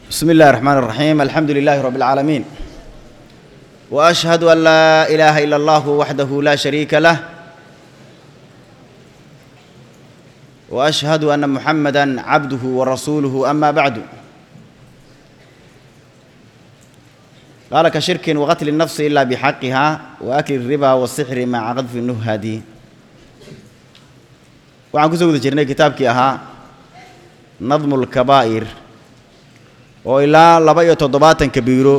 بسم الله الرحمن الرحيم الحمد لله رب العالمين واشهد ان لا اله الا الله وحده لا شريك له واشهد ان محمدا عبده ورسوله اما بعد قال كشرك وقتل النفس الا بحقها واكل الربا والسحر مع قذف النهاد waxaan kusoo guda jirnay kitaabkii ahaa nadmu lkabaa'ir oo ilaa laba iyo toddobaatan kabiiro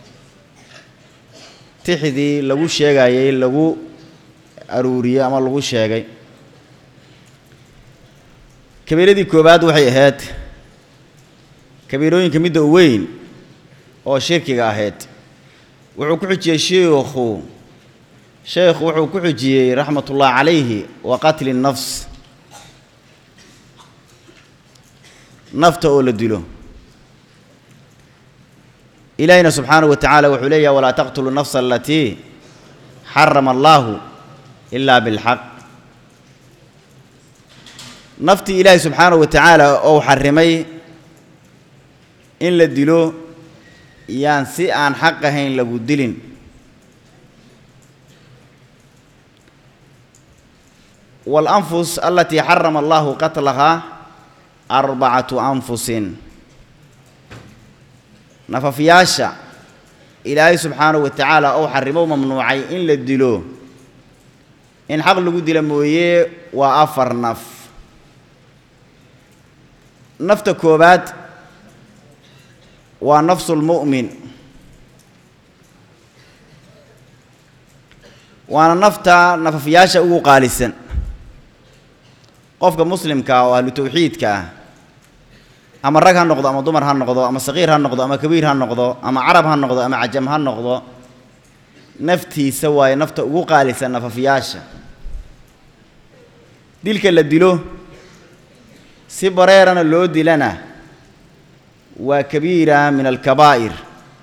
tixdii lagu sheegayey lagu aruuriyey ama lagu sheegay kabiiradii koowaad waxay ahayd kabiirooyinka midda u weyn oo shirkiga ahayd wuxuu ku xujiyey sheikhu sheekhu wuxuu ku xujiyey raxmatullahi calayhi wa qatli nafs nafta oo la dilo ilaahina subxaanahu wa tacaala wuxuu leeyahay walaa taqtulu nafsa alatii xarama allaahu ilaa bilxaq naftii ilaahay subxaanahu wa tacaala ou xarimay in la dilo yaan si aan xaq ahayn lagu dilin waalanfus alatii xarama allahu qatlahaa arbacatu anfusin nafafyaasha ilaahay subxaanahu wa tacaala ou xarimo mamnuucay in la dilo in xaq lagu dila mooye waa afar naf nafta koowaad waa nafsulmu'min waana nafta nafafyaasha ugu qaalisan qofka muslimka oo ahlu tawxiidka ah ama rag ha noqdo ama dumar ha noqdo ama saqiir ha noqdo ama kabiir ha noqdo ama carab ha noqdo ama cajam ha noqdo naftiisa waaye nafta ugu qaalisan nafafyaasha dilka la dilo si bareerana loo dilana waa kabiira min alkabaa'ir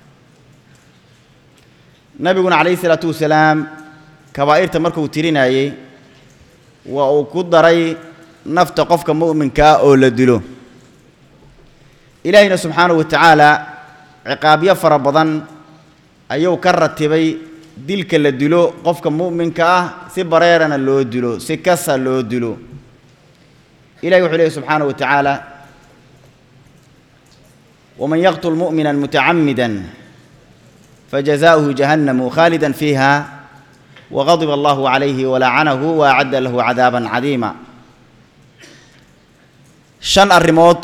nabiguna calayhi isalaatu wasalaam kabaa'irta markuu tirinayey waa uu ku daray nafta qofka mu'minka ah oo la dilo ilaahayna subxaanahu wa tacaala ciqaabyo fara badan ayuu ka ratibay dilka la dilo qofka mu'minka ah si bareerana loo dilo si kasa loo dilo ilahi wuxuu leehy subxaanahu wa tacaala waman yaqtul mu'mina mutacamida fajazaؤuhu jahannamu khaalida fiiha waqadiba allahu calayhi walacanahu waacadda lahu cadaaban cadiima shan arrimood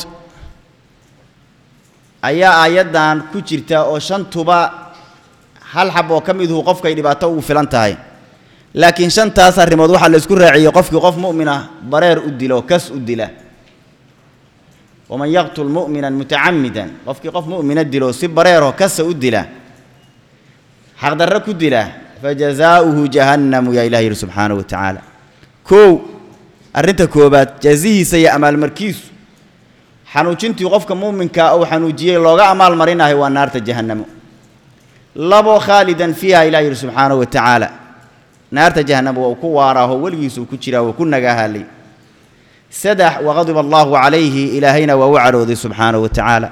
ayaa aayaddan ku jirta oo shantuba hal xab oo ka miduhu qofkay dhibaato ugu filan tahay laakiin shantaas arrimood waxaa la isku raaciyey qofkii qof mu'mina bareer u dilo kas u dila waman yaqtul mu'mina mutacamidan qofkii qof mu'mina dilo si bareeroo kasa u dila xaqdarro ku dila fajazaa'uhu jahannamu yaa ilah yidhi subxaanahu wa tacaala kow arrinta koobaad jazihiisa iyo amaalmarkiisu xanuujintii qofka muuminkaa uu xanuujiyey looga amaal marinayo waa naarta jahannamo labo khaalidan fiiha ilah yidhi subxaanahu wa tacaala naarta jahannamo waa uu ku waaraaho weligiisuu ku jiraa waa ku nagaahalay saddex waqadiba allaahu calayhi ilaahayna waa u cadhooday subxaanahu wa tacaala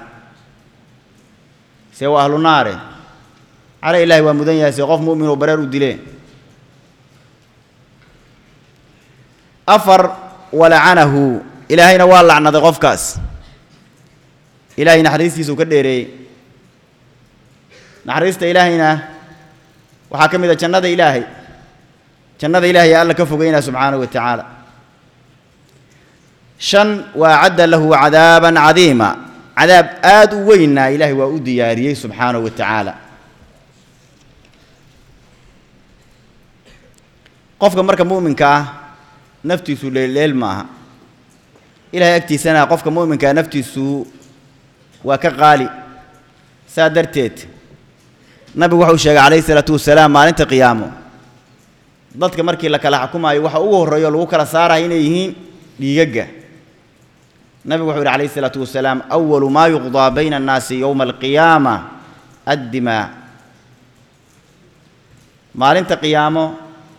see waa ahlu naare cale ilahay waa mudan yahay see qof mu'minoo bareer u dile afar walacanahu ilaahayna waa lacnaday qofkaas ilaahay naxariistiisuu ka dheereeyey naxariista ilaahayna waxaa ka mid a jannada ilaahay jannada ilaahay alla ka fogeynaa subxaanahu wa tacaala shan waa cadda lahu cadaaban cadiima cadaab aad u weynna ilaahay waa u diyaariyey subxaanahu wa tacaala qofka marka mu'minka ah naftiisu leelleel maaha ilahay agtiisana qofka mu'minkaa naftiisu waa ka qaali saa darteed nabigu wuxuu sheegay calayhi isalaatu wasalaam maalinta qiyaamo dadka markii la kala xukumaayo waxa ugu horreeyo lagu kala saaraya inay yihiin dhiigagga nabigu wuxuu yidhi calayhi isalaatu wasalaam awalu maa yuqdaa bayna annaasi yowma alqiyaama addimaa maalinta qiyaamo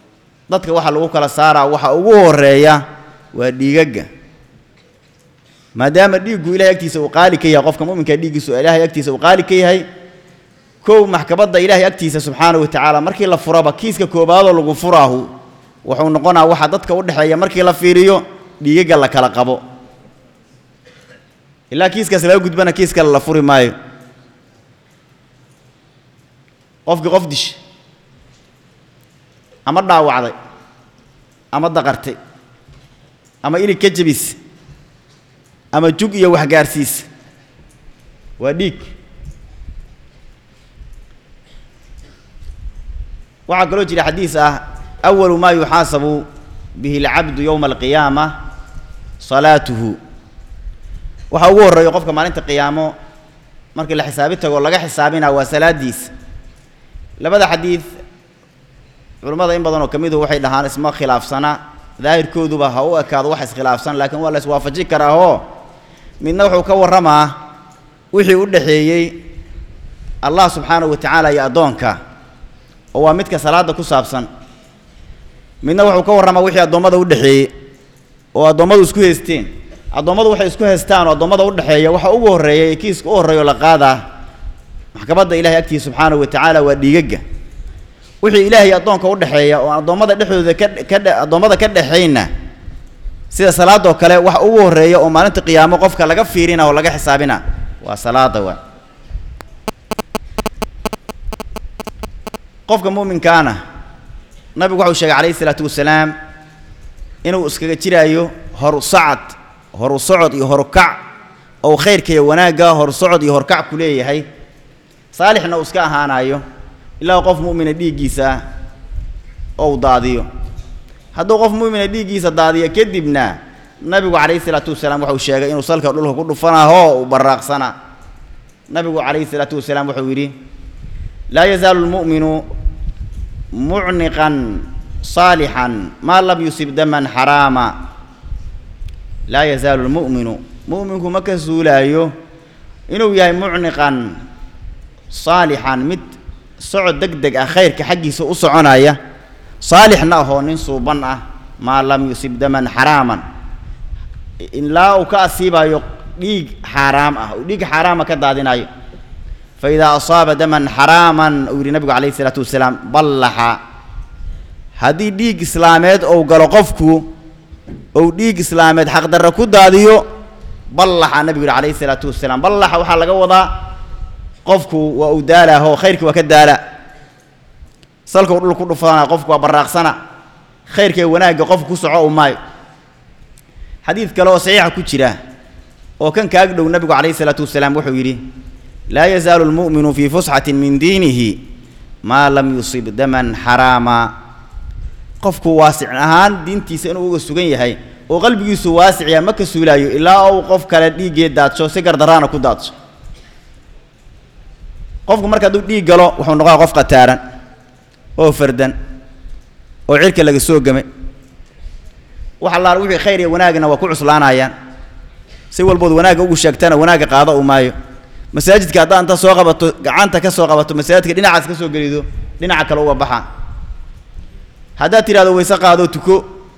dadka waxa lagu kala saaraa waxa ugu horreeya waa dhiigagga maadaama dhiiggu ilahay agtiisa uu qaali ka yahay qofka mu'minka dhiiggiisu ilaahay agtiisa uu qaali ka yahay kow maxkamadda ilaahay agtiisa subxaana wa tacaala markii la furaba kiiska koobaadoo lagu furaahu wuxuu noqonaa waxaa dadka u dhexeeya markii la fiiriyo dhiigagga la kala qabo ilaa kiiskaas laga gudbana kiis kale la furi maayo qofkii qof disha ama dhaawacday ama daqartay ama ilig ka jebis ama jug iyo waxgaarsiis waa dhiig waxaa kaloo jira xadiis ah awalu maa yuxaasabu bihi alcabdu yowma alqiyaama salaatuhu waxaa ugu horreeyo qofka maalinta qiyaamo markii la xisaabi tago laga xisaabinaa waa salaadiisa labada xadiid culammada in badan oo ka midu waxay dhahaan isma khilaafsana daahirkooduba ha u ekaado wax iskhilaafsan laakiin waa la iswaafaji karaa oo midna wuxuu ka warramaa wixii u dhexeeyey allah subxaanahu wa tacaala iyo addoonka oo waa midka salaadda ku saabsan midna wuxuu ka warramaa wixii addoommada u dhexeeyey oo addoommadu isku haysteen addoommadu waxay isku haystaan oo addoommada u dhexeeya waxa ugu horreeya ee kiiska u horreeyo la qaadaa maxkamadda ilahay agtiisa subxaanahu wa tacaala waa dhiigagga wixii ilaahay addoonka u dhexeeya oo addoommada dhexdooda ka ka addoommada ka dhexayna sida salaadoo kale wax ugu horreeya oo maalinta qiyaamo qofka laga fiirina oo laga xisaabina waa salaada waa qofka mu'minkaana nabigu waxau sheegay calayhi isalaatu wasalaam inuu iskaga jiraayo horu sacad horu socod iyo horukac ou khayrka iyo wanaagga horu socod iyo horkac ku leeyahay saalixna uu iska ahaanayo ilaa qof mu'mina dhiiggiisa ou daadiyo hadduu qof mu'mina dhiiggiisa daadiyo kadibna nabigu calayhi isalaatu wasalaam waxau sheegay inuu salka dhulka ku dhufanaaho uu baraaqsana nabigu calayhi isalaatu wasalaam wuxuu yidhi laa yazaalu lmu'minu mucniqan saalixan maa lam yusib daman xaraama laa yazaalu lmu'minu mu'minku ma ka suulaayo inuu yahay mucniqan saalixan mid socod deg deg ah khayrka xaggiisa u soconaya saalixna ahoo nin suuban ah maa lam yusib daman xaraaman ilaa uu ka asiibayo dhiig xaaraam ah uu dhiig xaaraama ka daadinayo fa idaa asaaba daman xaraaman uu yidhi nabigu calayhi isalaatu wasalaam ballaxa haddii dhiig islaameed ou galo qofku ou dhiig islaameed xaqdarra ku daadiyo ballaxa nabigu yidhi calayhi isalaatu wasalaam ballaxa waxaa laga wadaa qofku waa uu daalaho khayrkii waa ka daala salka u dhul ku dhufana qofku waa baraaqsana khayrka ee wanaagga qofku ku soco u maayo xadiid kale oo saxiixa ku jira oo kan kaag dhow nabigu calayhi isalaatu wasalaam wuxuu yidhi laa yazaalu lmu'minu fii fusxatin min diinihi maa lam yusib daman xaraama qofku waasic ahaan diintiisa inuu uga sugan yahay oo qalbigiisu waasiciya ma ka suulaayo ilaa uu qof kale dhiiggee daadsho si gardaraana ku daadsho qofku marka hadduu dhiig galo wuxuu noqonaa qof khataaran oo fardan oo cirka laga soo gamay wax allaal wixii khayr iyo wanaagna waa ku cuslaanayaan si walbood wanaagga ugu sheegtana wanaagga qaado u maayo masaajidka haddaa inta soo qabato gacanta ka soo qabato masaajidka dhinacaas ka soo gelido dhinaca kale uga baxa haddaad tidhahdo wayse qaado tuko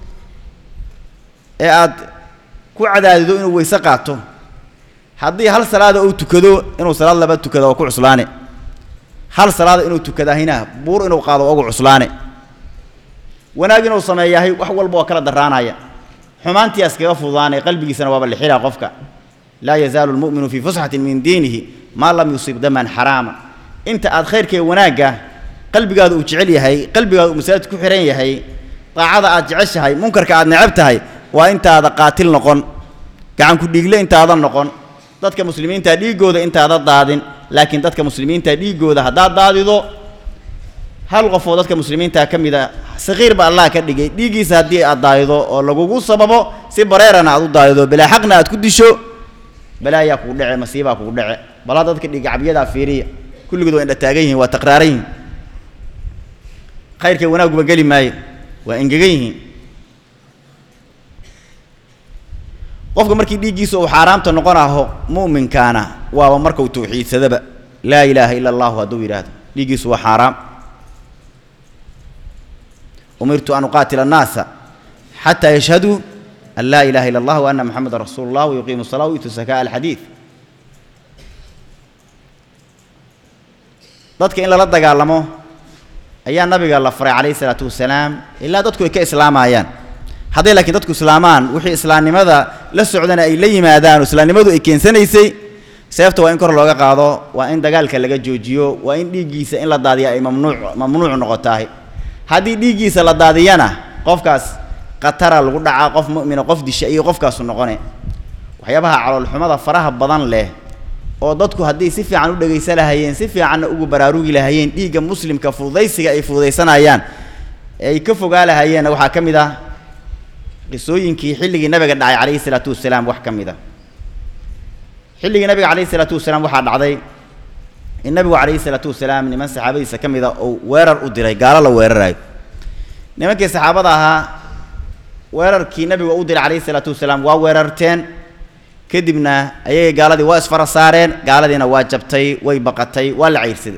ee aad ku cadaadido inuu wayse qaato haddii hal salaada uu tukado inuu salaad laba tukada waa ku cuslaane hal salaada inuu tukadahina buur inuu qaado ugu cuslaane wanaag inuu sameeyahay wax walba waa kala daraanaya xumaantiias kaga fududaanay qalbigiisana waaba lixilaa qofka laa yazaalu lmu'minu fii fusxatin min diinihi maa lam yusib daman xaraama inta aad khayrka iyo wanaagga qalbigaada uu jecel yahay qalbigaada uu masaajid ku xihan yahay daacada aad jeceshahay munkarka aad necab tahay waa intaada qaatil noqon gacan ku dhiigle intaadan noqon dadka muslimiinta dhiiggooda intaada daadin laakiin dadka muslimiinta dhiiggooda haddaad daadido hal qofoo dadka muslimiinta ka mid a sakiir ba allah ka dhigay dhiiggiisa haddii aad daadido oo lagugu sababo si bareerana aad u daadido bilaa xaqna aad ku disho balaayaa kugu dhece masiibaa kugu dhece balaa dadka dhiigacabyadaa fiiriya kulligood waa indha taagan yihiin waa taqraaran yihiin khayrka wanaaguba geli maayo waa engegan yihiin qofka markii dhiiggiisa uu xaaraamta noqonaho mu'minkaana waaba markuu tawxiidsadaba laa ilaaha ila allahu hadduu yidhaahdo dhiiggiisu waa xaaraam umirtu an uqaatila annaasa xataa yashhaduu an laa ilaha illa allah wa anna moxamedan rasuulu llah wayuqiimu salaa wayutu sakaa alxadiid dadka in lala dagaalamo ayaa nabiga la faray calayhi salaatu wasalaam ilaa dadku ay ka islaamayaan hadday laakiin dadku islaamaan wixii islaamnimada la socdana ay la yimaadaan oo islaamnimadu ay keensanaysay seefta waa in kor looga qaado waa in dagaalka laga joojiyo waa in dhiiggiisa in la daadiya ay mamnuuc mamnuuc noqotahay haddii dhiiggiisa la daadiyana qofkaas khatara lagu dhacaa qof mu'mina qof disha iyo qofkaasu noqone waxyaabaha caloolxumada faraha badan leh oo dadku haddii si fiican u dhegaysan lahayeen si fiicanna ugu baraarugi lahayeen dhiigga muslimka fududaysiga ay fududaysanayaan ee ay ka fogaa lahayeenna waxaa ka mid ah qisooyinkii xilligii nabiga dhacay calayhi salaatu wasalaam wax ka mid a xilligii nabiga calayhi salaatu wasalaam waxaa dhacday in nabigu calayhi salaatu wasalaam niman saxaabadiisa ka mid a uu weerar u diray gaalo la weerarayo nimankii saxaabada ahaa weerarkii nabiga u diray calayhi salaatu wasalaam waa weerarteen kadibna ayagay gaaladii waa isfara saareen gaaladiina waa jabtay way baqatay waa la cayrsaday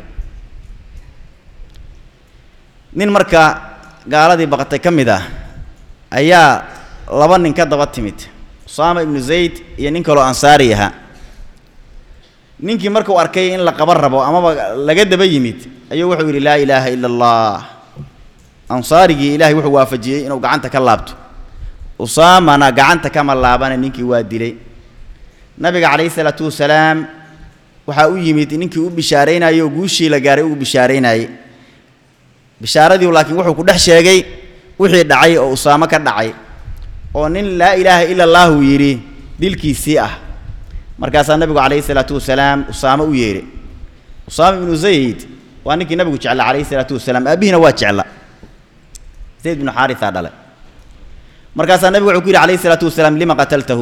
nin marka gaaladii baqatay ka mid ah ayaa laba nin ka daba timid usaama ibnu zayd iyo nin kaloo ansaari ahaa ninkii markuu arkay in la qaban rabo amaba laga daba yimid ayuu wuxuu yidhi laa ilaaha ila allah ansaarigii ilaahay wuxuu waafajiyey inuu gacanta ka laabto usaamana gacanta kama laabana ninkii waa dilay nabiga calayhi salaatu wasalaam waxaa u yimid ninkii u bishaaraynayay oo guushii la gaaray ugu bishaaraynayey bishaaradii laakiin wuxuu ku dhex sheegay wixii dhacay oo usaamo ka dhacay oo nin laa ilaaha ila allahu yidhi dilkiisii ah markaasaa nabigu calayhi salaatu wasalaam usaamo u yeedhay usaama ibnu zayd waa ninkii nabigu jecla calayhi salaatu wasalaam aabihiina waa jecla zayd bnu xaarisaa dhalay markaasaa nabigu wuxuu ku yidhi calayhi salaatu wasalaam lima qataltahu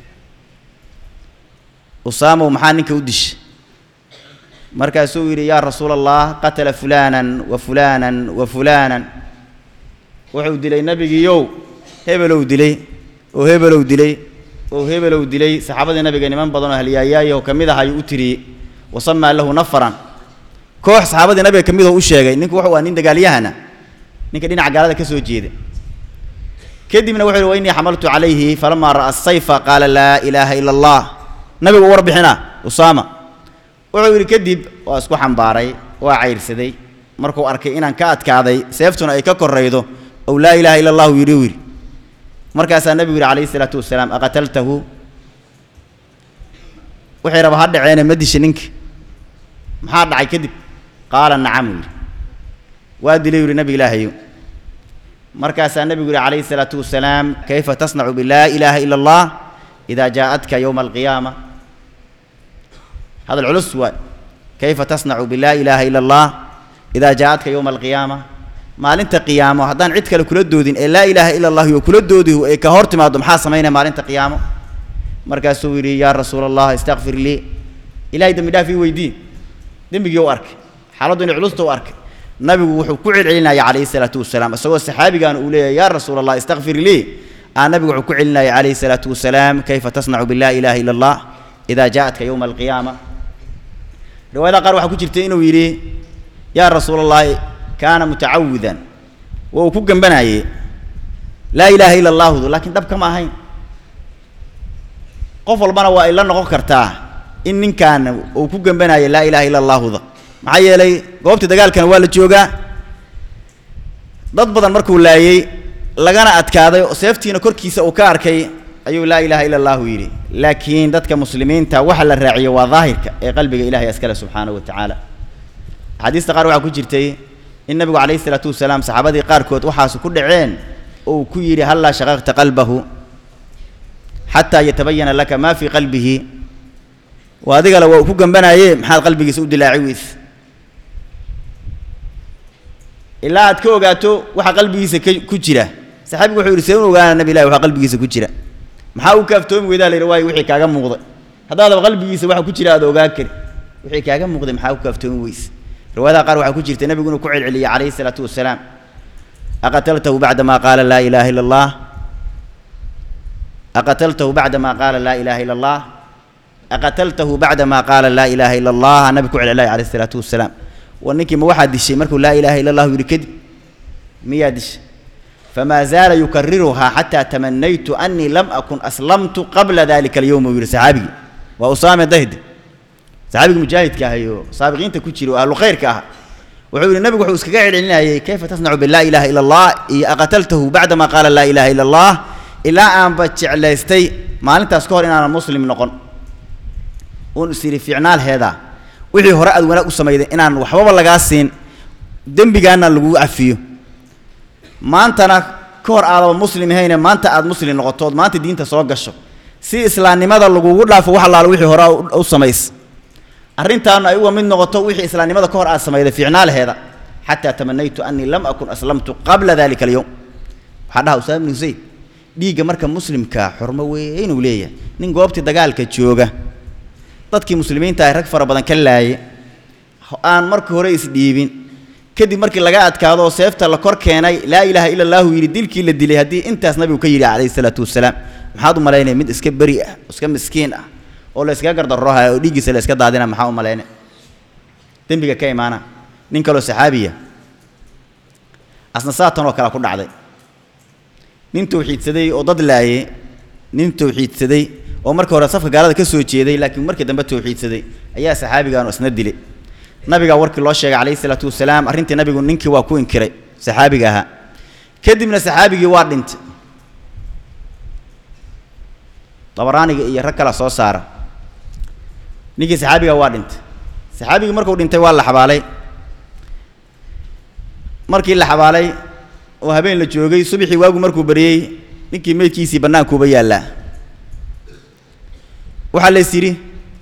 usaamow maxaa ninka u dishay markaasuu yidhi yaa rasuula allah qatala fulaanan wa fulaanan wa fulaanan wuxuu dilay nebigiiyow hebelow dilay oo hebelow dilay oo hebelow dilay saxaabadii nabiga niman badan oo halyaayaayaho ka mid ah ayuu u tiriyey wasamaa lahu nafaran koox saxaabadii nabiga ka midoo u sheegay ninku wuxuu ah nin dagaalyahana ninka dhinaca gaalada ka soo jeeda kadibna wuxuu yihi wa innii xamaltu calayhi falamaa ra'a asayfa qaala laa ilaaha ila allah nabigu u warbixina usaama wuxuu yidhi kadib waa isku xambaaray waa cayrsaday markuu arkay inaan ka adkaaday seeftuna ay ka korraydo ow laa ilaaha ila allahu yidhi u yidhi markaasaa nabigu yidhi calayhi isalaatu wasalaam aqataltahu wixii raba ha dhaceene ma disha ninka maxaa dhacay kadib qaala nacam uu yidhi waa dilay yidhi nabi ilaahayo markaasaa nabigu yidhi calayhi isalaatu wasalaam kayfa tasnacu bilaa ilaaha ila allah idaa jaa'atka yowma alqiyaama هذا العلوس هو كيف تصنع بلا إله إلا الله إذا جاءتك يوم القيامة ما لنت قيامة هدان عدك لكل دودين لا إله إلا الله وكل دوده إيه كهورت ما دم حاسمين ما لنت قيامة مركز سويري يا رسول الله استغفر لي إلهي دم دافي ويدي دم بيجي وارك حالدون علوس تو أرك نبي وحو كعل علينا يا عليه الصلاة والسلام سوى الصحابي كان أولي يا رسول الله استغفر لي أنا نبي وحو كعلنا يا عليه الصلاة والسلام كيف تصنع باللا إله إلا الله إذا جاءتك يوم القيامة riwaayada qaar waxaa ku jirtay inuu yidhi yaa rasuula allahi kaana mutacawidan waa uu ku gambanaayey laa ilaaha ila allaahudu laakiin dhab kama ahayn qof walbana waa ay la noqon kartaa in ninkaan uu ku gambanaayay laa ilaha ila allaahuda maxaa yeelay goobta dagaalkana waa la joogaa dad badan markuu laayey lagana adkaaday oo seeftiina korkiisa uu ka arkay ayuu laa ilaaha ila allahu yidhi laakiin dadka muslimiinta waxa la raaciyo waa daahirka ee qalbiga ilahay askale subxaanahu wa tacaala axaadiista qaar waxaa ku jirtay in nabigu calayhi isalaatu wasalaam saxaabadii qaarkood waxaas ku dhaceen oo uu ku yidhi hallaa shaqaqta qalbahu xataa yatabayana laka maa fii qalbihi waa adigale waa uu ku gambanaye maxaad qalbigiisa u dilaaci weys ilaa aad ka ogaato waxa qalbigiisa ku jira saxaabigu wuxuu yidhi see u ogaana nabi ilahi waxa qalbigiisa ku jira maxaa u kaaftoomi weydaa la yidhi waayo wixii kaaga muuqday haddaadaba qalbigiisa waxa ku jira aad ogaan kari wixii kaaga muuqday maxaa u kaaftoomi weyse riwaayadaha qaar waxaa ku jirta nebigu inuu ku celceliyey calayhi salaatu wasalaam aqataltahu bacda maa qaala laa ilaaha ila allah aqataltahu bacda maa qaala laa ilaaha ila allah aqataltahu bacda maa qaala laa ilaaha ila allah nabi ku celceliyay calayhi salaatu wasalaam war ninkii ma waxaa dishay markuu laa ilaaha ila allahu yidhi kadib miyaa dishay famaa zaala yukariruhaa xataa tamanaytu anii lam akun aslamtu qabla dalika alyowm uu yidhi saxaabigii waa usaame dahd saxaabigii mujaahidka ahay oo saabiqiinta ku jira oo ahlu khayrka ah wuxuu yidhi nabigu wuxuu iskaga celcelinayay kayfa tasnacu bilaa ilaaha ila allah iyo aqataltahu bacdama qaala laa ilaaha ila allah ilaa aanba jeclaystay maalintaas ka hor inaanan muslim noqon uun is yidhi fiicnaalheeda wixii hore aad wanaag u samayday inaan waxbaba lagaa siin dembigaana lagu cafiyo maantana ka hor aadaba muslim ahayne maanta aad muslim noqoto ood maanta diinta soo gasho si islaamnimada lagugu dhaafo wax allaala wixii hore u samays arrintaana ay uga mid noqoto wixii islaamnimada ka hor aad samayday fiicnaalaheeda xataa tamanaytu anii lam akun aslamtu qabla dalika alyowm waxaa dhaha usaama ibnu zayd dhiigga marka muslimka xurmo weyn uu leeyahay nin goobtii dagaalka jooga dadkii muslimiinta ay rag fara badan ka laaye aan markii hore isdhiibin kadib markii laga adkaado oo seefta la kor keenay laa ilaaha ila allahu yidhi dilkii la dilay haddii intaas nabigu ka yidhi calayhi salaatu wasalaam maxaad u malaynaya mid iska beri ah oo iska miskiin ah oo la iskaga gardarroha oo dhiiggiisa la iska daadina maxaa u malayna dembiga ka imaana nin kaloo saxaabiya asna saatan oo kale ku dhacday nin tawxiidsaday oo dad laaye nin tawxiidsaday oo marka hore safka gaalada ka soo jeeday laakiin markii dambe tawxiidsaday ayaa saxaabigaanu isna dilay nabigaa warkii loo sheegay calayhi salaatu wasalaam arrintii nabigu ninkii waa ku inkiray saxaabiga ahaa kadibna saxaabigii waa dhintay dabaraaniga iyo rag kala soo saara ninkii saxaabiga waa dhintay saxaabigii markuu dhintay waa la xabaalay markii la xabaalay oo habeen la joogay subaxii waagu markuu bariyey ninkii meydkiisii bannaankuuba yaallaa waxaa lays yidhi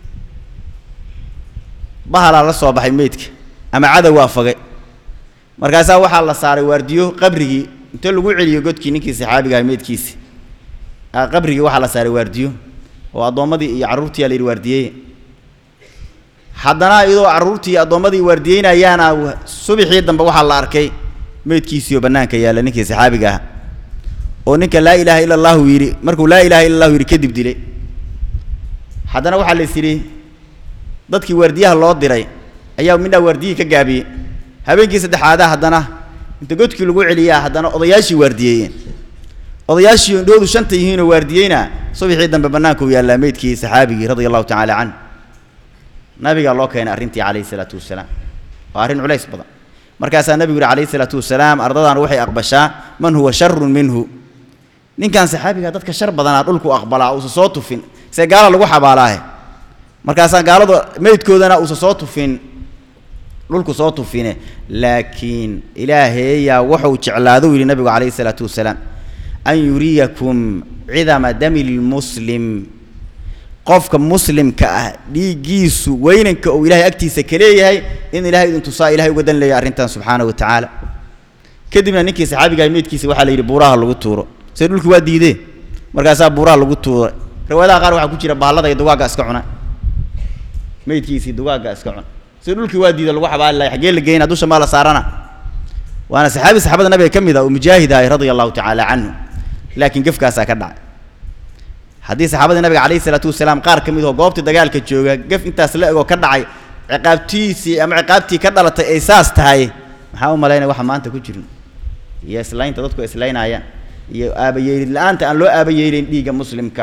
bahalaa la soo baxay meydka ama cadow waa fagay markaasaa waxaa la saaray waardiyo qabrigii inta lagu celiyo godkii ninkii saxaabiga aha meydkiisi qabrigii waxaa la saaray waardiyo oo addoommadii iyo carruurtii aa la yidhi waardiyey haddana iyadoo carruurtii iyo addoommadii waardiyeynayaana subaxii dambe waxaa la arkay meydkiisiioo bannaanka yaalla ninkii saxaabiga aha oo ninka laa ilaaha ila allahu yidhi markuu laa ilaha illa allahu yidhi kadib dilay haddana waxaa lays yidhi dadkii waardiyaha loo diray ayaa midhaa waardiyihii ka gaabiyey habeenkii saddexaadaa haddana inta godkii lagu celiyaa haddana odayaashii waardiyeeyeen odayaashii indhoodu shanta yihiinoo waardiyeyna subaxii dambe bannaanka u yaallaa meydkii saxaabigii radia allahu tacaala canh nabigaa loo keenay arrintii calayhi salaatu wasalaam waa arrin culays badan markaasaa nabigu yihi calayhi salaatu wasalaam ardadan waxay aqbashaa man huwa sharun minhu ninkan saxaabiga dadka shar badanaa dhulku aqbalaa uusa soo tufin see gaala lagu xabaalaahe markaasaa gaalada meydkoodana uusa soo tufin dhulku soo tufine laakiin ilaahayaa wuxuu jeclaadou yidhi nabigu calayhi salaatu wasalaam an yuriyakum cidama dami lmuslim qofka muslimka ah dhiiggiisu weynanka uu ilahay agtiisa ka leeyahay in ilahay idin tusaa ilahay uga dan leeyahay arrintan subxaana wa tacaala kadibna ninkii saxaabigahay meydkiisa waxaa la yidhi buuraha lagu tuuro see dhulkii waa diidee markaasaa buuraha lagu tuuray riwaayadaha qaar waxaa ku jira baallada iyo dugaagga iska cuna meydkiisii dugaagga iska cuna see dhulkii waa diida lagu xabaali lahay xaggee la geyna dusha maa la saarana waana saxaabi saxaabada nabiga ka mid ah oo mujaahid ahay radia allahu tacaala canhu laakiin gefkaasaa ka dhacay haddii saxaabadii nabiga calayhi salaatu wasalaam qaar ka mid oo goobtii dagaalka jooga gef intaas la egoo ka dhacay ciqaabtiisii ama ciqaabtii ka dhalatay ay saas tahay maxaa u malaynaya waxa maanta ku jirin iyo islaynta dadku islaynaayaan iyo aabayeelid la-aanta aan loo aabayeelayn dhiigga muslimka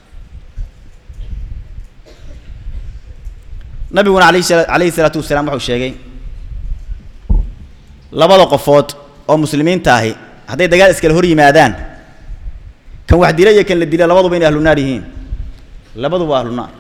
nabiguna alayhi sala calayhi salaatu wasalaam wuxuu sheegay labada qofood oo muslimiinta ahi hadday dagaal iskala hor yimaadaan kan wax dila iyo kan la dila labaduba inay ahlu naar yihiin labaduba ahlu naar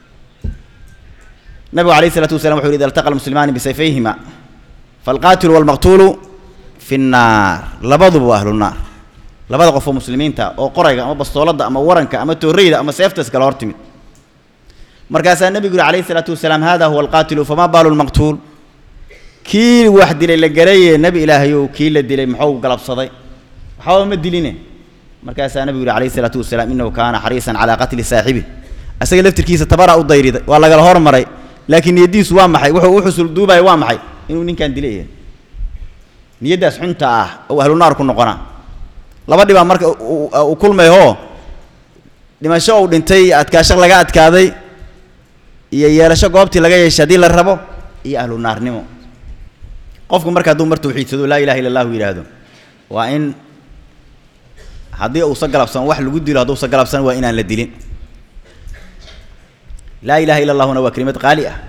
nabigu alayh isalaatu wasalam wuxu yhi ida altaqa almuslimaani bisayfayhima falqaatilu walmaqtuulu fi nnaar labaduba waa ahlu naar labada qof oo muslimiinta oo qorayga ama bastooladda ama waranka ama tooreyda ama seeftas kala hor timid markaasaa nebigu yihi alayhi isalaatu wasalaam hada huwa alqaatilu fama baalu lmaqtuul kii wax dilay la garaye nebi ilaahayow kii la dilay muxuu galabsaday waxbaba ma diline markaasaa nabigu yihi alayhi isalaatu wasalaam inahu kaana xariisan calaa qatli saaxibi isaga laftirkiisa tabaraa u dayriday waa lagala hormaray laakiin niyaddiisu waa maxay wuxuu u xusul duubaya waa maxay inuu ninkan dilay yahay niyaddaas xunta ah oo ahlu naar ku noqonaa laba dhibaa marka u kulmayoo dhimasho uu dhintay adkaasho laga adkaaday iyo yeelasho goobtii laga yeeshay haddii la rabo iyo ahlu naarnimo qofku marka hadduu mar tawxiidsado laa ilaha illa allahu yidhaahdo waa in haddii uusa galabsan wax lagu dilo hadduusa galabsan waa inaan la dilin laa ilaha illa allahuna waa kelimad qaali ah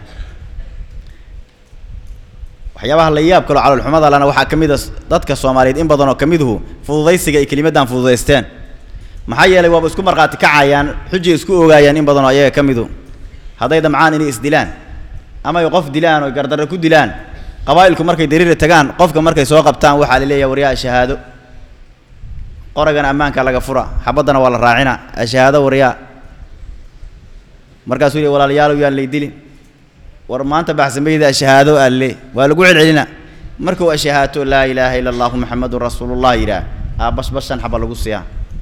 waxyaabaha la yaab kaloo calolxumada lana waxaa ka mid a dadka soomaaliyeed in badan oo ka miduhu fududaysiga ay kelimaddan fududaysteen maxaa yeelay waaba isku markhaati kacayaan xujay isku ogaayaan in badan oo ayaga ka midu hadday damcaan inay isdilaan ama ay qof dilaan oo gardarre ku dilaan qabaa'ilku markay dariira tagaan qofka markay soo qabtaan waxaa la leeyahay waryaa shahaado qoragana ammaanka laga fura xabaddana waa la raacina ashahaado waryaa markaasuu yidhi walaalayaalow yaan lay dilin war maanta baxsamayda ashahaado alle waa lagu celcelina markuu ashahaato laa ilaaha ila allahu maxamedun rasuulullah yidhaah aa bashbashan xaba lagu siiyaa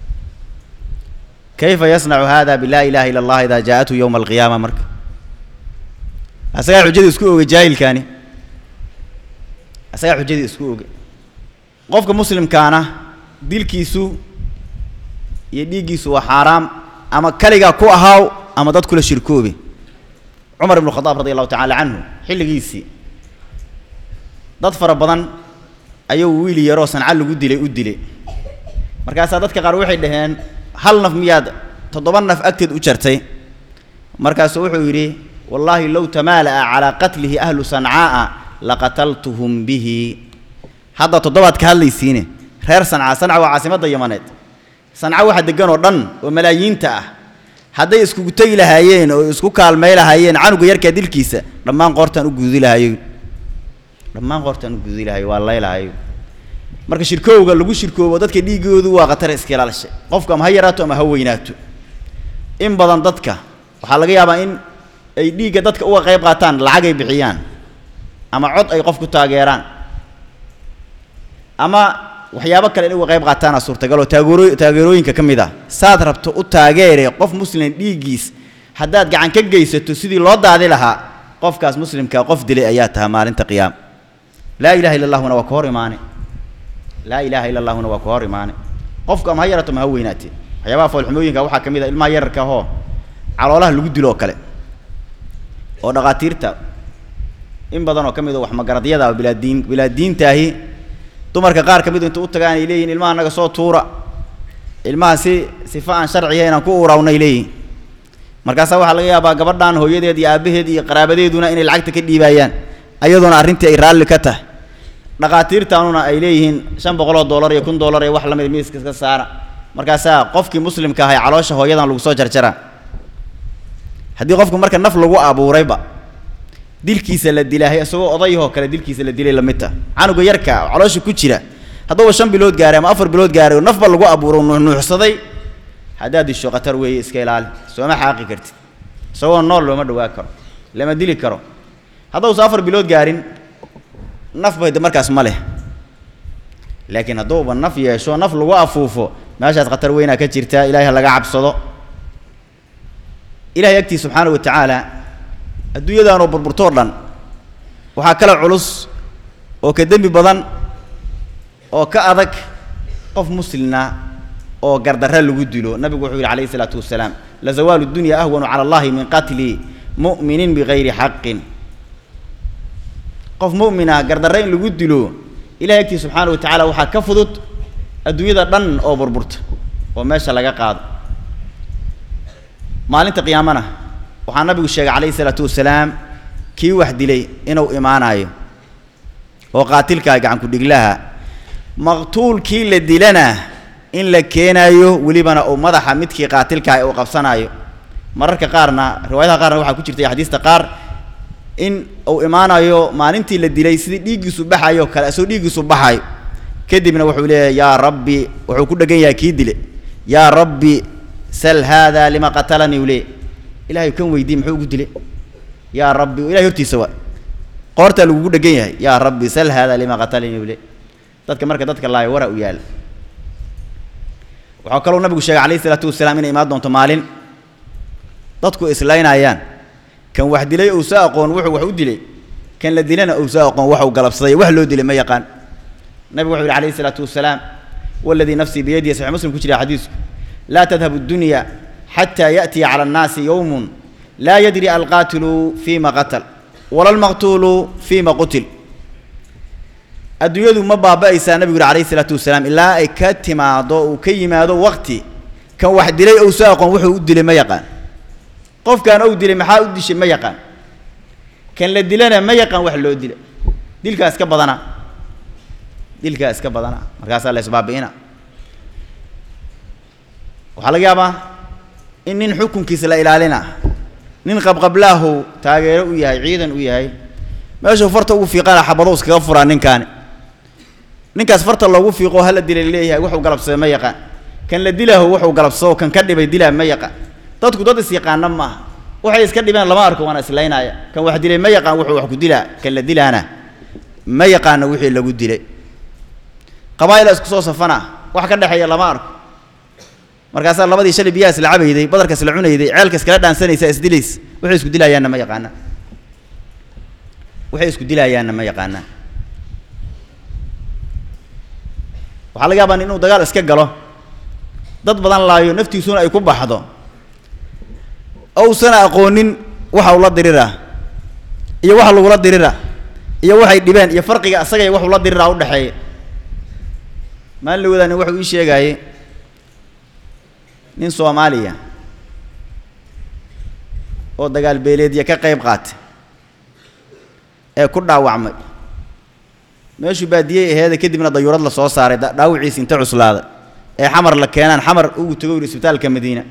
kayfa yasnacu hada bilaa ilaha ila allah idaa jaa-athu yowma alqiyaama marka asagaa xujadii isku ogay jaahilkaani asagaa xujadii isku ogay qofka muslimkaana dilkiisu iyo dhiiggiisu waa xaaraam ama kaligaa ku ahaaw ama dad kula shirkoobe cumar ibnu khadaab radi allahu tacaala canhu xilligiisii dad fara badan ayuu wiil yaroo sanca lagu dilay u dilay markaasaa dadka qaar waxay dhaheen hal naf miyaad toddoba naf agteed u jartay markaasuu wuxuu yidhi wallaahi low tamaala'a calaa qatlihi ahlu sancaa'a laqataltuhum bihi hadda toddobaad ka hadlaysiine reer sanca sanca waa caasimadda yamaneed sanca waxa degan oo dhan oo malaayiinta ah hadday iskugu tegi lahaayeen oo isku kaalmay lahaayeen canuga yarkaa dilkiisa dhammaan qoortaan u guudi lahayo dhammaan qoortaan u guudi lahayo waa laylahayo marka shirkowga lagu shirkoobo dadka dhiigoodu waa khatar iska ilaalshay qofku ama ha yaraato ama ha weynaato in badan dadka waxaa laga yaabaa in ay dhiigga dadka uga qayb qaataan lacag ay bixiyaan ama cod ay qof ku taageeraan ama waxyaabo kale in uga qayb qaataana suurtagal oo taageero taageerooyinka ka mid ah saad rabto u taageere qof muslim dhiiggiis haddaad gacan ka geysato sidii loo daadi lahaa qofkaas muslimkaa qof dilay ayaa taha maalinta qiyaama laa ilaha illa allahuna waa ka hor imaane laa ilaaha illa allahuna waa ka hor imaane qofku ama ha yarato ma ha weynaatee waxyaabaha foolxumooyinka waxaa ka mid ah ilmaha yararka ahoo caloolaha lagu dilo oo kale oo dhakhaatiirta in badan oo ka mid a wax magaradyada oo bilaadiin bilaadiintaahi dumarka qaar ka midu inta u tagaan ay leeyihin ilmaha naga soo tuura ilmaha si sifa aan sharciya inaan ku uurawnay leeyihin markaasaa waxaa laga yaabaa gabadhan hooyadeed iyo aabbaheed iyo qaraabadeeduna inay lacagta ka dhiibaayaan ayadoona arrintii ay raalli ka tahay dhakhaatiirtaanuna ay leeyihiin shan boqoloo dollar iyo kun dollar iyo wax lamid miiska iska saara markaasaa qofkii muslimka ahay caloosha hooyadan lagu soo jarjaraa haddii qofku marka naf lagu abuurayba dilkiisa la dilaahay isagoo odayahoo kale dilkiisa la dilay lamid tah canuga yarka caloosha ku jira hadduuba shan bilood gaaray ama afar bilood gaaray oo nafba lagu abuuro nuuxnuuxsaday haddaad disho khatar weeye iska ilaali sooma xaaqi kartid isagoo nool looma dhawaa karo lama dili karo haddausa afar bilood gaarin nafba de markaas ma leh laakiin hadduuba naf yeesho naf lagu afuufo meeshaas khatar weynaa ka jirtaa ilahay ha laga cabsado ilahay agtii subxaana wa tacaala adduunyadaanoo burburtoo dhan waxaa kala culus oo ka dembi badan oo ka adag qof muslina oo gardarre lagu dilo nabigu wuxuu yidhi calayhi isalaatu wasalaam lazawaalu dunya ahwanu cala allahi min qatli mu'minin bigayri xaqin qof mu'min ah gardarre in lagu dilo ilahay agtii subxaana wa tacaala waxaa ka fudud adduunyada dhan oo burburta oo meesha laga qaado maalinta qiyaamana waxaa nabigu sheegay calayhi isalaatu wasalaam kii wax dilay inuu imaanayo oo qaatilkaa gacanku dhiglaha maqtuulkii la dilana in la keenaayo welibana uu madaxa midkii qaatilkaah uu qabsanaayo mararka qaarna riwaayadaha qaarna waxaa ku jirtay axaadiista qaar in uu imaanayo maalintii la dilay sidii dhiiggiisu baxayo kale isagoo dhiiggiisu baxayo kadibna wuxuu leeyahay yaa rabbi wuxuu ku dhegan yahay kii dile yaa rabbi sal haada lima qatalanii u leey ilahay kan weydii muxuu ugu dilay yaa rabbi ilahay hortiisa waa qoortaa lagugu dhegan yahay yaa rabbi sal haada lima qatalanii u leey dadka marka dadka laayo wara u yaala waxaa kaloo nabigu sheegay calayhi isalaatu wasalaam inay imaan doonto maalin dadku islaynayaan kan wax dilay uusa aqoon wuxuu wax u dilay kan la dilana uusa aqoon waxuu galabsaday wax loo dilay ma yaqaan nabigu wuxuu yihi calayhi isalaatu wasalaam waladii nafsii biyadihi saxiix muslim ku jira xadiisku laa tadhabu addunya xataa yaأtiya cala annaasi yowmun laa yadri alqaatilu fima qatal wala almaqtuulu fima qutil adduunyadu ma baaba'aysaa nabigu yuri alayhi isalaatu wasalaam ilaa ay ka timaado uu ka yimaado waqti kan wax dilay ou soo aqoon wuxuu u dilay ma yaqaan qofkan ou dilay maxaa u dishay ma yaqaan kan la dilana ma yaqaan wax loo dila dilkaa iska badana dilkaa iska badana markaasaa la isbaabi'ina waxaa laga yaabaa in nin xukunkiisa la ilaalina nin qabqablaahu taageero u yahay ciidan u yahay meeshuu farta ugu fiiqana xabadow iskaga furaa ninkaani ninkaas farta loogu fiiqo hala dilay leeyahay wuxuu galabsaday ma yaqaan kan la dilaho wuxuu galabsado kan ka dhibay dilaa ma yaqaan dadku dad is yaqaana maaha waxay iska dhibeen lama arko waana islaynaya kan wax dilay ma yaqaan wuxuu wax ku dilaa kan la dilaana ma yaqaano wixii lagu dilay qabaa'ila isku soo safana wax ka dhexeeya lama arko markaasaa labadii shalay biyaha isla cabayday badarka isla cunayday ceelka iskala dhaansanaysa isdilays waxay isku dilayaanna ma yaqaanaan waxay isku dilayaanna ma yaqaanaan waxaa laga yaabaa inuu dagaal iska galo dad badan laayo naftiisuna ay ku baxdo ousan aqoonin waxa ula dirira iyo waxa lagula dirira iyo waxay dhibeen iyo farqiga asaga iyo wax ula dirira u dhexeeya maalin la wadaani wuxuu ii sheegaayey nin soomaaliya oo dagaal beeleedya ka qayb qaatay ee ku dhaawacmay meeshuu baadiyey aheeda kadibna dayuurad la soo saaray dhaawiciisi inta cuslaaday ee xamar la keenaan xamar ugu tago yidhi isbitaalka madiina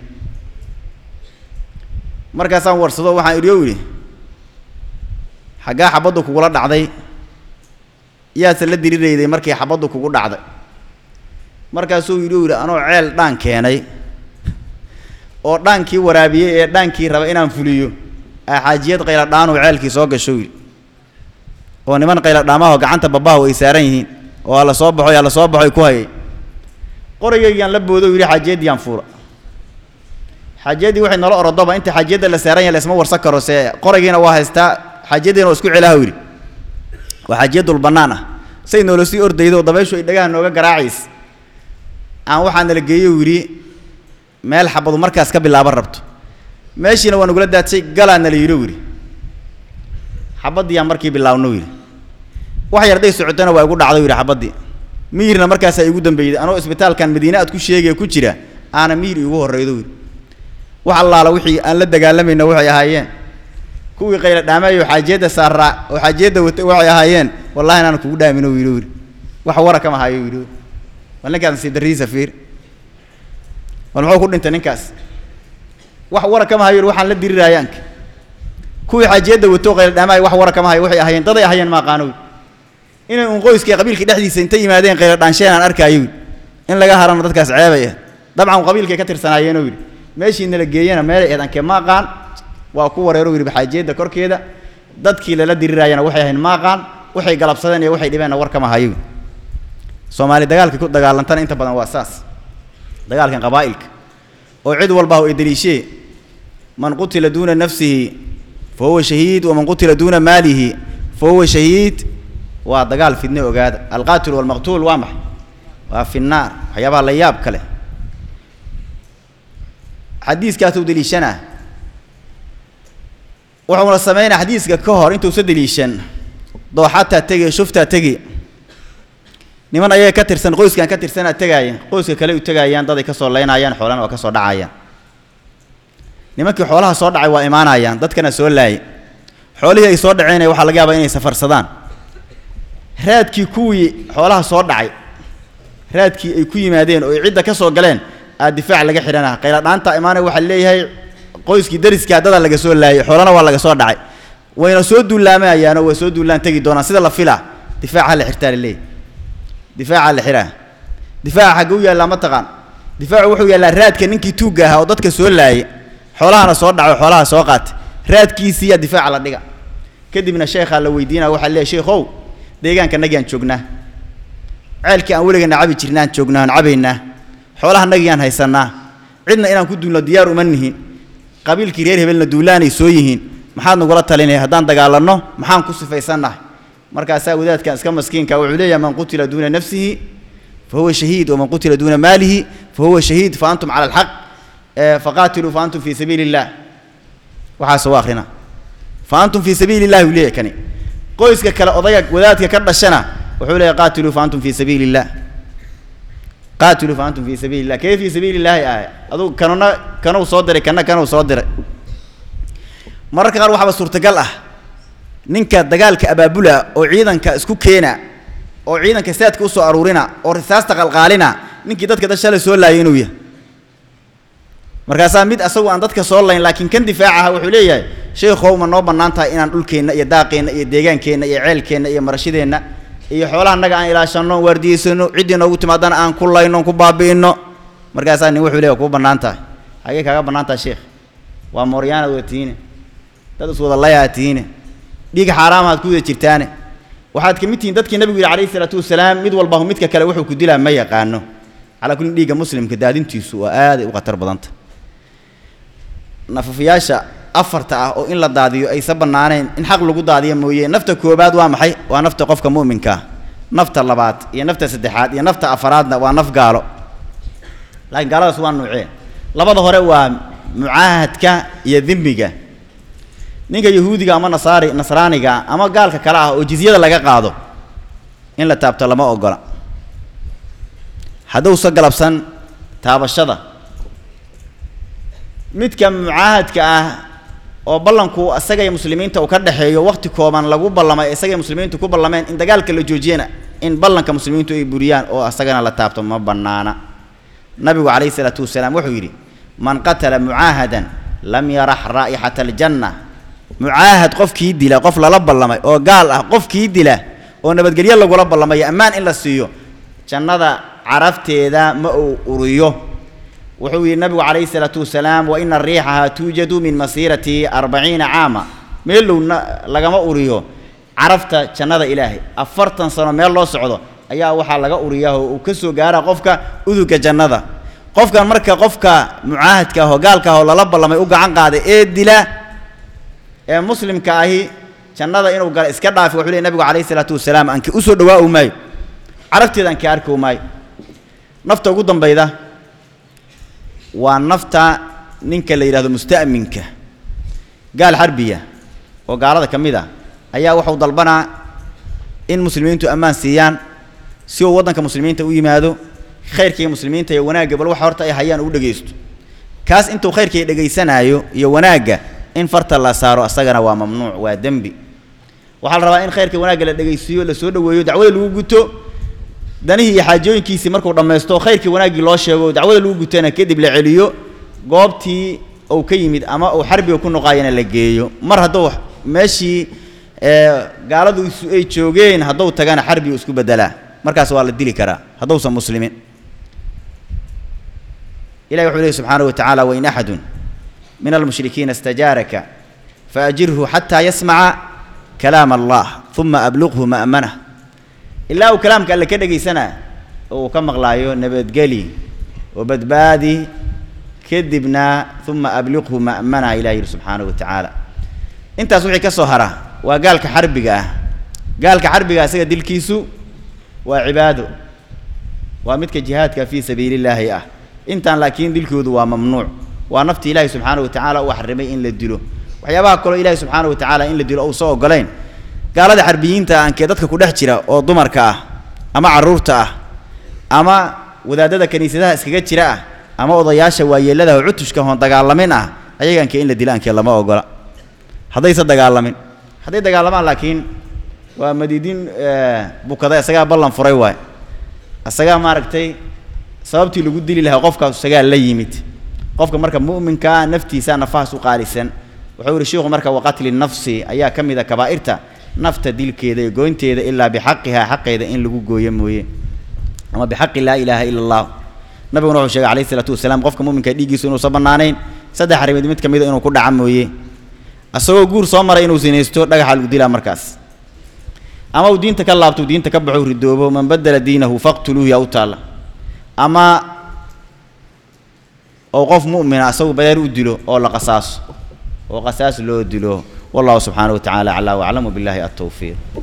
markaasaan warsado waxaan idhi o yidhi xaggaa xabaddu kugula dhacday yaase la dirirayday markii xabaddu kugu dhacday markaasuu yidhi o yidhi anoo ceel dhaan keenay oo dhaankii waraabiyey ee dhaankii raba inaan fuliyo axaajiyad qayla dhaanuu ceelkii soo gasho yidhi oo niman qayla dhaamaho gacanta babahu ay saaran yihiin oo alla soo baxo alla soo baxoy ku hayay qoraygaygiyaan la boodo yidhi xaajiyaddiyaan fuula xaajiyaddii waxay nala orodoba inta xaajiyadda la saaran yahay laisma warsan karo se qoraygiina waa haystaa xaajiyaddiina waa isku celaha yidhi waa xaajiyadul bannaan ah say noola sii ordaydo oo dabayshu ay dhagaha nooga garaacays aan waxaa nala geeyo yidhi meel xabadu markaas ka bilaaban rabto meeshiina waa nagula daadsay galaa nala yidho yidhi xabaddiyaan markii bilaabno yidhi wax yar day socotana waa igu dhacdo yidhi xabaddii miyirna markaasaa igu dambeeyday anoo isbitaalkan madiine aad ku sheegaya ku jira aana miyir iigu horreydo yidhi wax allaala wixii aan la dagaalamayna waxay ahaayeen kuwii qayla dhaamayo xaajiyadda saaraa oo xaajiyadda watay waxay ahaayeen wallahi inaan kugu dhaamino yidhi yidhi wax wara kama hayo yidhi bal ninkaas nasiib darrihiisa fiir bal muxuu ku dhintay ninkaas wax wara kama hayo yidhi waxaan la diriraayaanka kuwii xaajiyadda wato qayla dhaamayo wax wara kama hayo waxay ahaayeen daday ahaayeen ma aqaano inay un qoyskii qabiilkii dhexdiisa intay yimaadeen qayla dhaansheen aan arkaayo in laga harana dadkaas ceebay ah dabcan qabiilkay ka tirsanaayeenoo yidhi meeshii nala geeyana meelay ahayd ankee ma aqaan waa ku wareero yidhi xaajiyadda korkeeda dadkii lala diriraayana waxay ahayn ma aqaan waxay galabsadeen iyo waxay dhibeenna war kama hayo soomaali dagaalka ku dagaalantana inta badan waa saas dagaalkan qabaa'ilka oo cid walba ay daliishee man qutila duuna nafsihi fa huwa shahiid waman qutila duuna maalihi fa huwa shahiid waa dagaal fidne ogaada alqaatil walmaqtuul waa maxay waa fi nnaar waxyaabaha la yaab kale xadiiskaasuu deliishanaa wuxuuna samaynaa xadiiska ka hor intuusa deliishan dooxataa tegi shuftaa tegi niman ayaga ka tirsan qoyskan ka tirsanaa tegaaya qoyska kale u tegaayaan daday ka soo leynayaan xoolana waa ka soo dhacayaan nimankii xoolaha soo dhacay waa imaanayaan dadkana soo laayay xoolihii ay soo dhaceen waxaa laga yaabaa inay safarsadaan raadkii kuwii xoolaha soo dhacay raadkii ay ku yimaadeen oo ay cidda ka soo galeen aa difaac laga xidhanaa qayla dhaanta imaanaya waxaa leeyahay qoyskii dariskii dadaa laga soo laayay xoolana waa laga soo dhacay wayna soo duullaamayaanoo way soo duullaan tegi doonaan sida la filaa difaaca la xirtaa laleeyahy difaaca la xiraa difaaca xagge u yaallaa ma taqaan difaacu wuxuu yaallaa raadka ninkii tuugga ahaa oo dadka soo laayay xoolahana soo dhaco xoolaha soo qaatay raadkiisiiyaa difaaca la dhiga kadibna sheekhaa la weydiinaya waxaa leeyahy sheekhow deegaanka nagiaan joognaa ceelkii aan weligana cabi jirnaan joognaa aan cabaynaa xoolaha nagiyaan haysannaa cidna inaan ku duulno diyaar uma nihin qabiilkii reer hebelna duulaanay soo yihiin maxaad nagula talinaya haddaan dagaalanno maxaan ku sifaysannahay markaasaa wadaadkan iska maskiinka wuxuu leeyahay man qutila duuna nafsihi fa huwa shahiid waman qutila duuna maalihi fa huwa shahiid fa antum cala alxaq faqaatiluu fa antum fii sabiili illah waxaas u akhrina fa antum fii sabiili illahi uu leeyahay kani qoyska kale odayga wadaadka ka dhashana wuxuu leeyahy qaatiluu fa antum fii sabiili illah qaatiluu fa antum fii sabiili illah kee fii sabiili illaahi ah adugu kanuna kanuu soo diray kana kanuu soo diray mararka qaar waxaaba suurtagal ah ninka dagaalka abaabula oo ciidanka isku keena oo ciidanka saadka usoo aruurina oo risaasta qalqaalina ninkii dadka da shalay soo laayay inuu yahay markaasaa mid asagu aan dadka soo layn laakiin kan difaac aha wuxuu leeyahay sheekhow ma noo bannaan tahay inaan dhulkeenna iyo daaqeenna iyo deegaankeenna iyo ceelkeenna iyo marashadeenna iyo xoolaha annaga aan ilaashanno waardiyeysano ciddii noogu timaadana aan ku layno ku baabi'inno markaasaa nin wuxuu leeyahay kuu bannaan tahay xagee kaaga bannaan tahay sheekh waa mooryaanaad wada tihiine dad iswada layaa tihiine dhiig xaaraamaad ku wada jirtaane waxaad ka mid tihiin dadkii nabigu yidhi calayhi isalaatu wasalaam mid walbahu midka kale wuxuu ku dilaa ma yaqaano calaa kulli dhiigga muslimka daadintiisu waa aaday u khatar badanta nafafiyaasha afarta ah oo in la daadiyo aysa bannaaneen in xaq lagu daadiyo mooye nafta koobaad waa maxay waa nafta qofka mu'minka ah nafta labaad iyo nafta saddexaad iyo nafta afaraadna waa naf gaalo laakiin gaaladaas waa nuucee labada hore waa mucaahadka iyo dimmiga ninka yahuudiga ama nasaari nasraaniga ama gaalka kale ah oo jizyada laga qaado in la taabto lama ogola hadduusa galabsan taabashada midka mucaahadka ah oo ballanku isaga iyo muslimiinta uu ka dhexeeyo wakhti kooban lagu ballamay isaga muslimiintu ku ballameen in dagaalka la joojiyana in ballanka muslimiintu ay buriyaan oo isagana la taabto ma bannaana nabigu calayhi isalaatu wasalaam wuxuu yidhi man qatala mucaahadan lam yarax raa'ixata aljanna mucaahad qofkii dila qof lala ballamay oo gaal ah qofkii dila oo nabadgelyo lagula ballamayo ammaan in la siiyo jannada carafteeda ma uu uriyo wuxuu yidhi nabigu calayhi isalaatu wasalaam wa ina riixaha tuujadu min masiirati arbaciina caama meelowna lagama uriyo carafta jannada ilaahay afartan sano meel loo socdo ayaa waxaa laga uriyaa oo uu ka soo gaara qofka uduga jannada qofkan marka qofka mucaahadka ah oo gaalka ah oo lala ballamay u gacan qaaday ee dila ee muslimka ahi jannada inuu gala iska dhaafi wuxuu leey nabigu calayhi isalaatu wasalaam aanki u soo dhawaa maayo carabteeda aanki arki maayo nafta ugu dambayda waa nafta ninka la yidhahdo musta'minka gaal xarbiya oo gaalada ka mid a ayaa wuxuu dalbanaa in muslimiintu ammaan siiyaan si uu waddanka muslimiinta u yimaado khayrkaiyo muslimiinta iyo wanaagga bal waxa horta ay hayaan uu dhegaysto kaas intuu khayrkay dhegaysanaayo iyo wanaagga in farta la saaro asagana waa mamnuuc waa dembi waxaa la rabaa in khayrka wanaagga la dhegaysiiyo la soo dhoweeyo dacwada lagu guto danihii iyo xaajooyinkiisii markuu dhammaysto khayrkii wanaaggii loo sheego dacwada lagu gutana kadib la celiyo goobtii uu ka yimid ama uu xarbiga ku noqaayana la geeyo mar hadduu meeshii gaaladu isu ay joogeen hadduu tagana xarbigu isku beddelaa markaas waa la dili karaa hadduusan muslimin ilahi wuxuu lehi subxaanahu wa tacaala wain axadun min almushrikiina istajaaraka faajirhu xataa yasmaca kalaam allah uma abluqhu ma'manah ilaa uu kalaamka alle ka dhegaysanaa oo uu ka maqlaayo nabadgeli oo badbaadi kadibna uma abliqhu ma'mana ilah yidhi subxaanahu wa tacaala intaas wixii ka soo hara waa gaalka xarbiga ah gaalka xarbiga isaga dilkiisu waa cibaado waa midka jihaadka fii sabiili illaahi ah intaan laakiin dilkoodu waa mamnuuc waa nafti ilaahi subxaanahu wa tacaala uu xarimay in la dilo waxyaabaha kaloo ilaahi subxaanahu wa tacaala in la dilo uusa ogolayn gaalada xarbiyiinta aankee dadka ku dhex jira oo dumarka ah ama carruurta ah ama wadaadada kiniisadaha iskaga jira ah ama odayaasha waayeellada oo cutushka hoon dagaalamin ah ayagaankee in la dilo aankee lama ogola haddayse dagaalamin hadday dagaalamaan laakiin waa madiidin bukada isagaa ballan furay waay isagaa maaragtay sababtii lagu dili lahaa qofkaas isagaa la yimid qofka marka mu'minkaa naftiisa nafahaas u qaalisan wuxuu yihi sheikhu marka waqatli nafsi ayaa ka mid a kabaa'irta nafta dilkeeda iyo goynteeda ilaa bixaqihaa xaqeeda in lagu gooyo mooye ama bixaqi laa ilaaha ila allah nabiguna wuxuu sheegay alayhi isalaatu wasalaam qofka mu'minka dhiiggiisu inuusan bannaanayn saddex arrimood mid ka mid a inuu ku dhaca mooye asagoo guur soo maray inuu sinaysto dhagaxa lagu dilaa markaas ama uu diinta ka laabto diinta ka baxo ridoobo man badala diinahu faqtuluuhu yaa u taalla ama oo qof mu'mina asagu badeer u dilo oo la qasaaso oo qasaas loo dilo wallahu subxaanahu wa tacaala aclaa waclam wabillahi altawfiiq